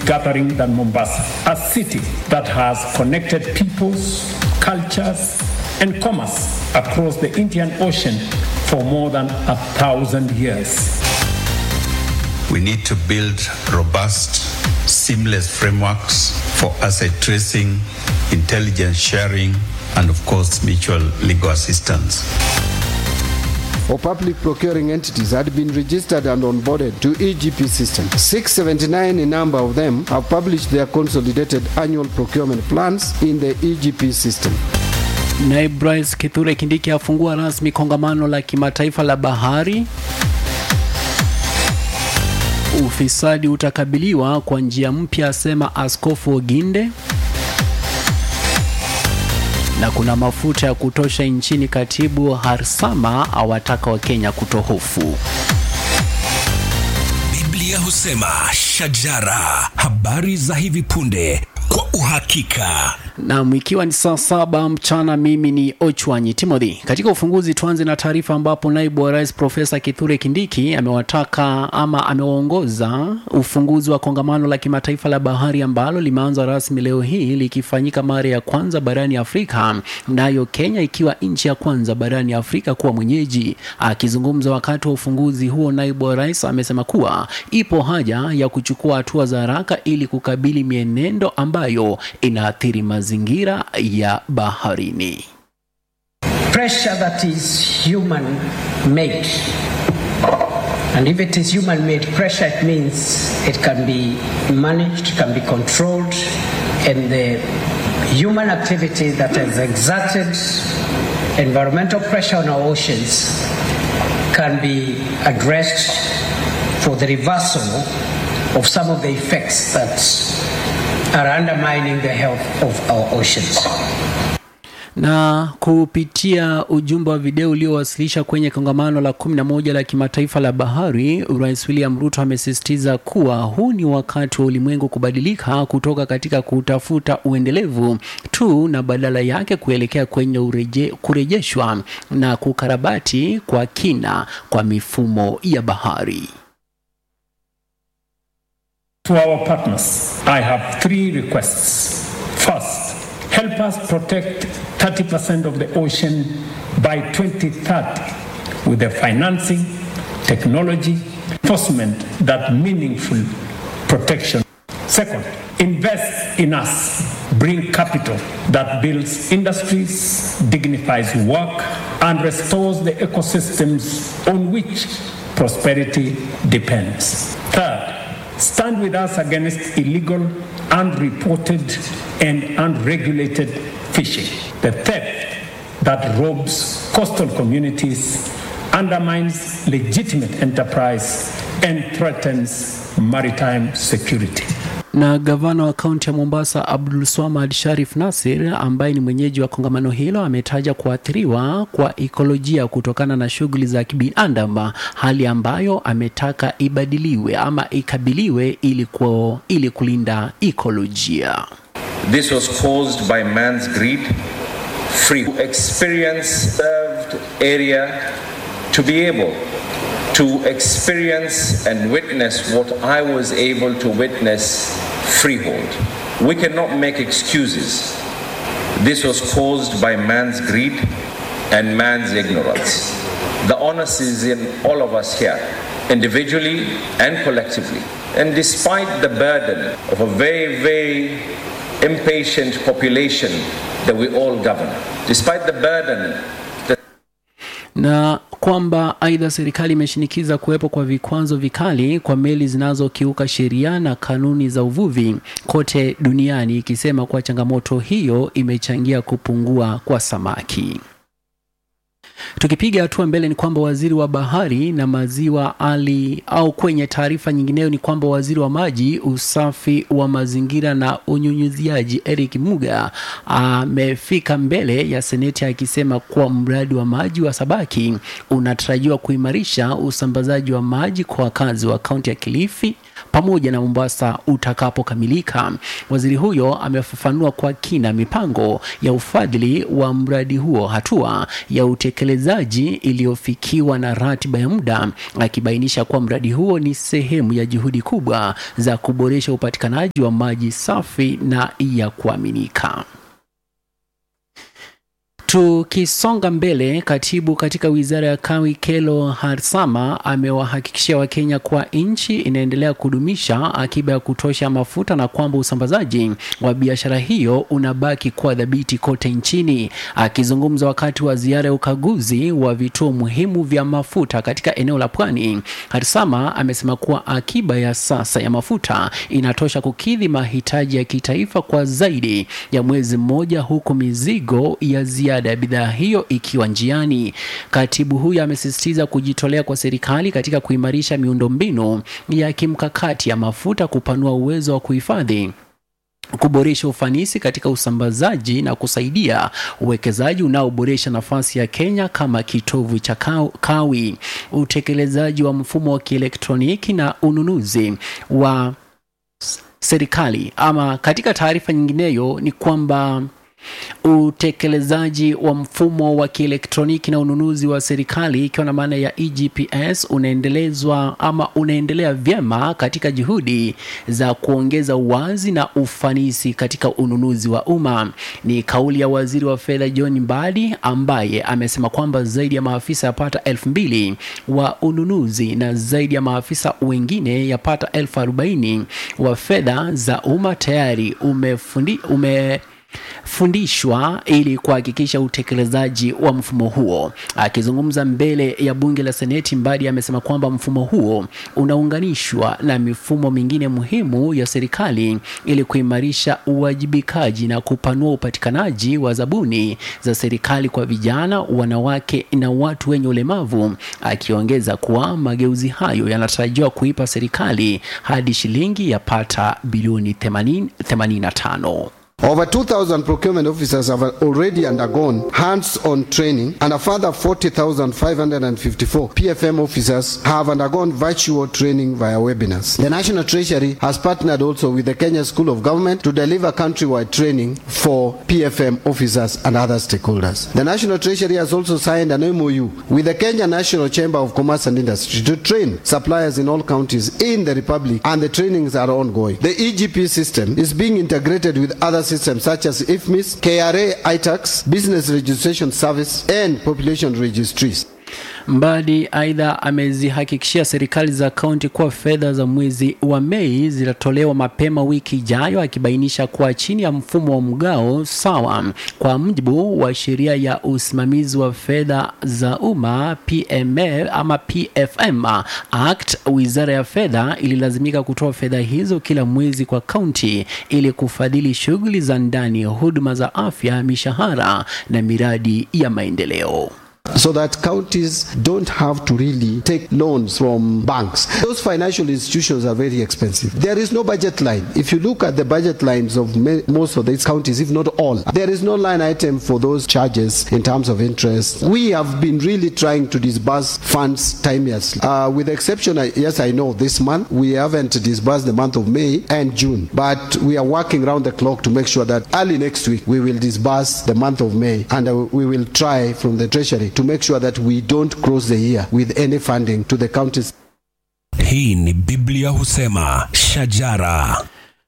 gathering than Mombasa, a city that has connected peoples, cultures, and commerce across the Indian Ocean for more than a thousand years. We need to build robust, seamless frameworks for asset tracing, intelligence sharing, and of course, mutual legal assistance. For public procuring entities had been registered and onboarded to EGP system. 679 in number of them have published their consolidated annual procurement plans in the EGP system. Naibu Rais Kithure Kindiki afungua rasmi kongamano la kimataifa la bahari. Ufisadi utakabiliwa kwa njia mpya, asema Askofu Oginde. Na kuna mafuta ya kutosha nchini, katibu Harsama awataka Wakenya kutohofu. Biblia husema shajara, habari za hivi punde kwa uhakika. Nam, ikiwa ni saa saba mchana, mimi ni Ochwanyi Timothy. Katika ufunguzi, tuanze na taarifa ambapo naibu wa rais Profesa Kithure Kindiki amewataka ama amewaongoza ufunguzi wa kongamano la kimataifa la bahari ambalo limeanza rasmi leo hii likifanyika mara ya kwanza barani Afrika, nayo Kenya ikiwa nchi ya kwanza barani Afrika kuwa mwenyeji. Akizungumza wakati wa ufunguzi huo, naibu wa rais amesema kuwa ipo haja ya kuchukua hatua za haraka ili kukabili mienendo ambayo inaathiri mazingira ya baharini. pressure that is human made. And if it is human made pressure, it means it can be managed, can be controlled, and the human activity that has exerted environmental pressure on our oceans can be addressed for the reversal of some of the effects that are undermining the health of our oceans. na kupitia ujumbe wa video uliowasilisha kwenye kongamano la 11 la kimataifa la bahari, Rais William Ruto amesisitiza kuwa huu ni wakati wa ulimwengu kubadilika kutoka katika kutafuta uendelevu tu na badala yake kuelekea kwenye ureje, kurejeshwa na kukarabati kwa kina kwa mifumo ya bahari. To our partners, I have three requests. First, help us protect 30% of the ocean by 2030 with the financing, technology, enforcement that meaningful protection. Second, invest in us. Bring capital that builds industries, dignifies work, and restores the ecosystems on which prosperity depends. Third, stand with us against illegal, unreported, and unregulated fishing, the theft that robs coastal communities, undermines legitimate enterprise, and threatens maritime security. na gavana wa kaunti ya Mombasa Abdul Swamad Sharif Nasir ambaye ni mwenyeji wa kongamano hilo ametaja kuathiriwa kwa ekolojia kutokana na shughuli za kibinadamu, hali ambayo ametaka ibadiliwe ama ikabiliwe ili, kwa, ili kulinda ekolojia. This was caused by man's greed, free experience served area to be able to experience and witness what I was able to witness freehold. We cannot make excuses. This was caused by man's greed and man's ignorance. The onus is in all of us here, individually and collectively. And despite the burden of a very, very impatient population that we all govern, despite the burden that na kwamba aidha serikali imeshinikiza kuwepo kwa vikwazo vikali kwa meli zinazokiuka sheria na kanuni za uvuvi kote duniani, ikisema kuwa changamoto hiyo imechangia kupungua kwa samaki. Tukipiga hatua mbele ni kwamba waziri wa bahari na maziwa Ali au kwenye taarifa nyingineyo ni kwamba waziri wa maji, usafi wa mazingira na unyunyiziaji Eric Muga amefika mbele ya seneti akisema kuwa mradi wa maji wa Sabaki unatarajiwa kuimarisha usambazaji wa maji kwa wakazi wa kaunti ya Kilifi, pamoja na Mombasa utakapokamilika. Waziri huyo amefafanua kwa kina mipango ya ufadhili wa mradi huo, hatua ya utekelezaji iliyofikiwa na ratiba ya muda, akibainisha kuwa mradi huo ni sehemu ya juhudi kubwa za kuboresha upatikanaji wa maji safi na ya kuaminika. Tukisonga mbele, katibu katika wizara ya kawi Kelo Harsama amewahakikishia Wakenya kuwa nchi inaendelea kudumisha akiba ya kutosha mafuta na kwamba usambazaji wa biashara hiyo unabaki kuwa dhabiti kote nchini. Akizungumza wakati wa ziara ya ukaguzi wa vituo muhimu vya mafuta katika eneo la Pwani, Harsama amesema kuwa akiba ya sasa ya mafuta inatosha kukidhi mahitaji ya kitaifa kwa zaidi ya mwezi mmoja, huku mizigo ya ziada ya bidhaa hiyo ikiwa njiani. Katibu huyo amesisitiza kujitolea kwa serikali katika kuimarisha miundombinu ya kimkakati ya mafuta, kupanua uwezo wa kuhifadhi kuboresha ufanisi katika usambazaji na kusaidia uwekezaji unaoboresha nafasi ya Kenya kama kitovu cha kawi. Utekelezaji wa mfumo wa kielektroniki na ununuzi wa serikali. Ama katika taarifa nyingineyo ni kwamba utekelezaji wa mfumo wa kielektroniki na ununuzi wa serikali ikiwa na maana ya EGPS unaendelezwa ama unaendelea vyema katika juhudi za kuongeza uwazi na ufanisi katika ununuzi wa umma. Ni kauli ya waziri wa fedha John Mbadi ambaye amesema kwamba zaidi ya maafisa yapata elfu mbili wa ununuzi na zaidi ya maafisa wengine yapata elfu arobaini wa fedha za umma tayari umefundi, ume fundishwa ili kuhakikisha utekelezaji wa mfumo huo. Akizungumza mbele ya bunge la Seneti, Mbadi amesema kwamba mfumo huo unaunganishwa na mifumo mingine muhimu ya serikali ili kuimarisha uwajibikaji na kupanua upatikanaji wa zabuni za serikali kwa vijana, wanawake na watu wenye ulemavu, akiongeza kuwa mageuzi hayo yanatarajiwa kuipa serikali hadi shilingi yapata bilioni 80 85. Over 2,000 procurement officers have already undergone hands-on training and a further 40,554 PFM officers have undergone virtual training via webinars. The National Treasury has partnered also with the Kenya School of Government to deliver countrywide training for PFM officers and other stakeholders. The National Treasury has also signed an MOU with the Kenya National Chamber of Commerce and Industry to train suppliers in all counties in the Republic and the trainings are ongoing. The EGP system is being integrated with other systems such as IFMIS, KRA, ITAX, Business Registration Service, and Population Registries. Mbadi aidha amezihakikishia serikali za kaunti kuwa fedha za mwezi wa Mei zitatolewa mapema wiki ijayo, akibainisha kuwa chini ya mfumo wa mgao sawa kwa mujibu wa sheria ya usimamizi wa fedha za umma PMA ama PFM Act, wizara ya fedha ililazimika kutoa fedha hizo kila mwezi kwa kaunti ili kufadhili shughuli za ndani, huduma za afya, mishahara na miradi ya maendeleo. so that counties don't have to really take loans from banks. Those financial institutions are very expensive. There is no budget line. If you look at the budget lines of ma- most of these counties, if not all, there is no line item for those charges in terms of interest. We have been really trying to disburse funds timelessly. Uh, with the exception, I- yes, I know this month we haven't disbursed the month of May and June, but we are working round the clock to make sure that early next week we will disburse the month of May and uh, we will try from the Treasury to make sure that we don't close the year with any funding to the counties. Hii ni Biblia husema shajara.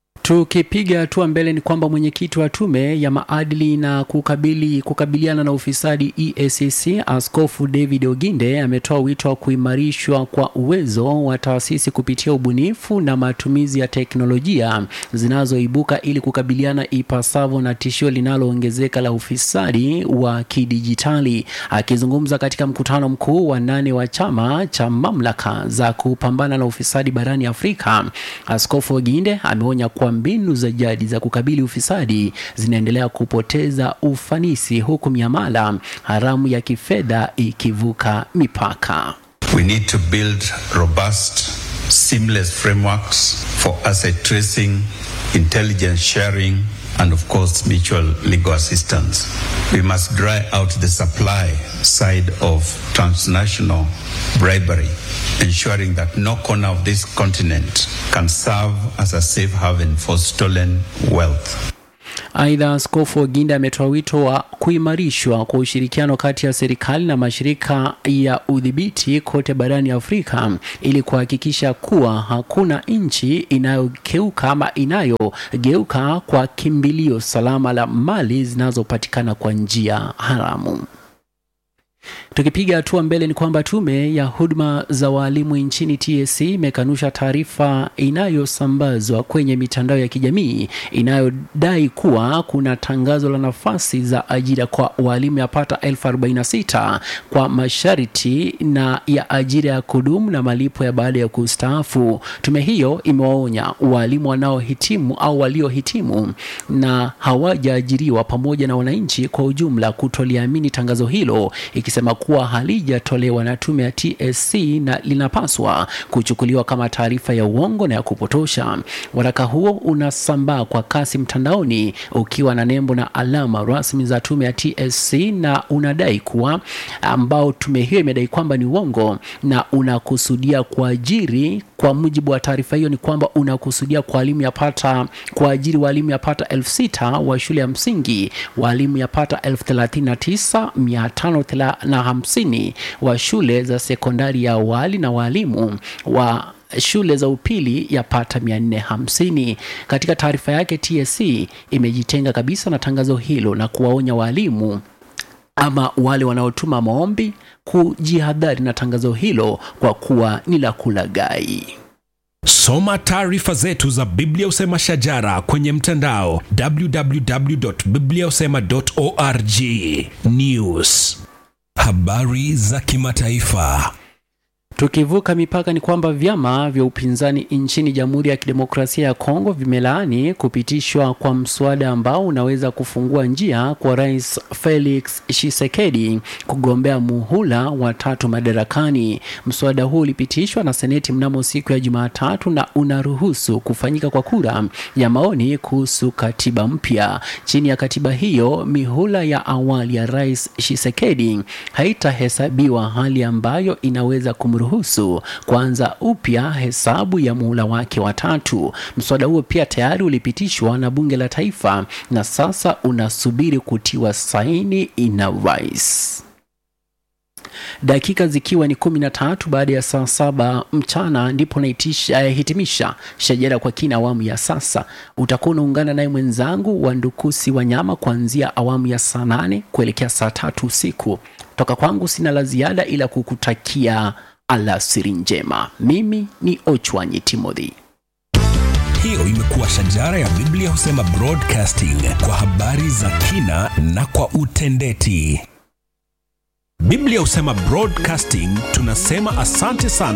Tukipiga hatua mbele ni kwamba mwenyekiti wa tume ya maadili na kukabili, kukabiliana na ufisadi EACC Askofu David Oginde ametoa wito wa kuimarishwa kwa uwezo wa taasisi kupitia ubunifu na matumizi ya teknolojia zinazoibuka ili kukabiliana ipasavyo na tishio linaloongezeka la ufisadi wa kidijitali. Akizungumza katika mkutano mkuu wa nane wa chama cha mamlaka za kupambana na ufisadi barani Afrika, Askofu Oginde ameonya kuwa mbinu za jadi za kukabili ufisadi zinaendelea kupoteza ufanisi huku miamala haramu ya kifedha ikivuka mipaka. We need to build robust, seamless frameworks for asset tracing, intelligence sharing, and of course, mutual legal assistance. We must dry out the supply side of transnational bribery ensuring that no corner of this continent can serve as a safe haven for stolen wealth. Aidha, Askofu Oginda ametoa wito wa kuimarishwa kwa ushirikiano kati ya serikali na mashirika ya udhibiti kote barani Afrika ili kuhakikisha kuwa hakuna nchi inayogeuka ama inayogeuka kwa kimbilio salama la mali zinazopatikana kwa njia haramu. Tukipiga hatua mbele ni kwamba tume ya huduma za waalimu nchini TSC imekanusha taarifa inayosambazwa kwenye mitandao ya kijamii inayodai kuwa kuna tangazo la nafasi za ajira kwa waalimu yapata elfu arobaini na sita kwa masharti na ya ajira ya kudumu na malipo ya baada ya kustaafu. Tume hiyo imewaonya waalimu wanaohitimu au waliohitimu na hawajaajiriwa pamoja na wananchi kwa ujumla kutoliamini tangazo hilo ikisema kuwa halijatolewa na tume ya TSC na linapaswa kuchukuliwa kama taarifa ya uongo na ya kupotosha. Waraka huo unasambaa kwa kasi mtandaoni ukiwa na nembo na alama rasmi za tume ya TSC na unadai kuwa ambao tume hiyo imedai kwamba ni uongo na unakusudia kuajiri kwa mujibu wa taarifa hiyo ni kwamba unakusudia kualimu yapata kuajiri walimu yapata elfu sita wa shule ya msingi, walimu yapata elfu thelathini na tisa mia tano na hamsini wa shule za sekondari ya awali na walimu wa shule za upili yapata 450. Katika taarifa yake, TSC imejitenga kabisa na tangazo hilo na kuwaonya walimu ama wale wanaotuma maombi kujihadhari na tangazo hilo kwa kuwa ni la kulaghai. Soma taarifa zetu za Biblia Usema Shajara kwenye mtandao www.bibliausema.org. News, habari za kimataifa. Tukivuka mipaka ni kwamba vyama vya upinzani nchini Jamhuri ya Kidemokrasia ya Kongo vimelaani kupitishwa kwa mswada ambao unaweza kufungua njia kwa Rais Felix Tshisekedi kugombea muhula wa tatu madarakani. Mswada huu ulipitishwa na Seneti mnamo siku ya Jumatatu na unaruhusu kufanyika kwa kura ya maoni kuhusu katiba mpya. Chini ya katiba hiyo, mihula ya awali ya Rais Tshisekedi haitahesabiwa, hali ambayo inaweza kumruhusu ruhusu kuanza upya hesabu ya muhula wake wa tatu. Mswada huo pia tayari ulipitishwa na bunge la taifa na sasa unasubiri kutiwa saini na rais. Dakika zikiwa ni kumi na tatu baada ya saa saba mchana ndipo nahitimisha shajara kwa kina awamu ya sasa. Utakuwa unaungana naye mwenzangu Wandukusi Wanyama kuanzia awamu ya saa nane kuelekea saa tatu usiku. Toka kwangu sina la ziada ila kukutakia alasiri njema. Mimi ni Ochwanyi Timothy. Hiyo imekuwa shajara ya Biblia husema broadcasting kwa habari za kina na kwa utendeti. Biblia husema broadcasting tunasema asante sana